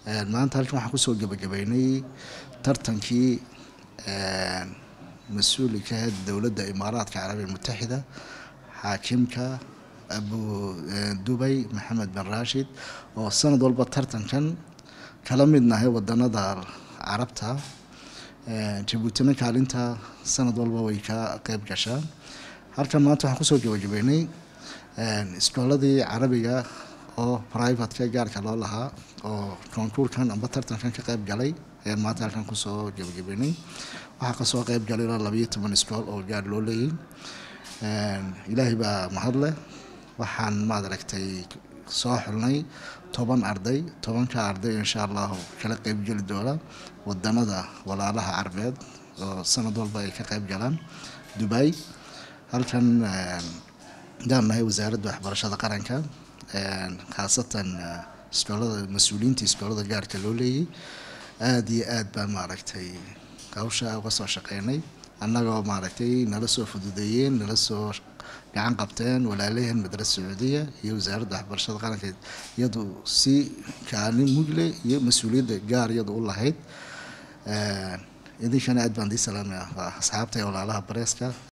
maanta halkan waxaan kusoo gebagabeynay tartankii mas-uuli ka ahayd dowladda imaaraadka carabiya mutaxida xaakimka abu dubay maxamed bin rashid oo sanad walba tartankan kala mid nahay wadanada carabta jabuutina kaalinta sanad walba way ka qeyb gashaan halkan maanta waxaan kusoo gebagabeynay iskooladii carabiga oo privateka gaarka loo lahaa oo konkuurkan amba tartankan ka qeyb galay ayaan maanta halkan kusoo gebagabeynay waxaa kasoo qeyb galay ilaa labayo toban iskool oo gaar loo leeyay ilaahay baa mahad leh waxaan maad aragtay soo xulnay toban arday tobanka arday insha allahu kala qeybgeli doona wadanada walaalaha carbeed oo sanad walba ay ka qeyb galaan dubai halkan daan nahay wasaaradda waxbarashada qaranka khaasatan iskoolada mas-uuliyiinta iskoolada gaarka loo leeyay aada iyo aad baan maaragtay hawsha uga soo shaqeynay annagoo maaragtay nala soo fududeeyeen nala soo gacan qabteen walaalaheen madrasa sacuudiya iyo wasaaradda waxbarashada qaranka iyadu si kaalin mugle iyo mas-uuliyadda gaar iyadu u lahayd idinkana aad baan dii salaamaya asxaabta ee walaalaha bareeska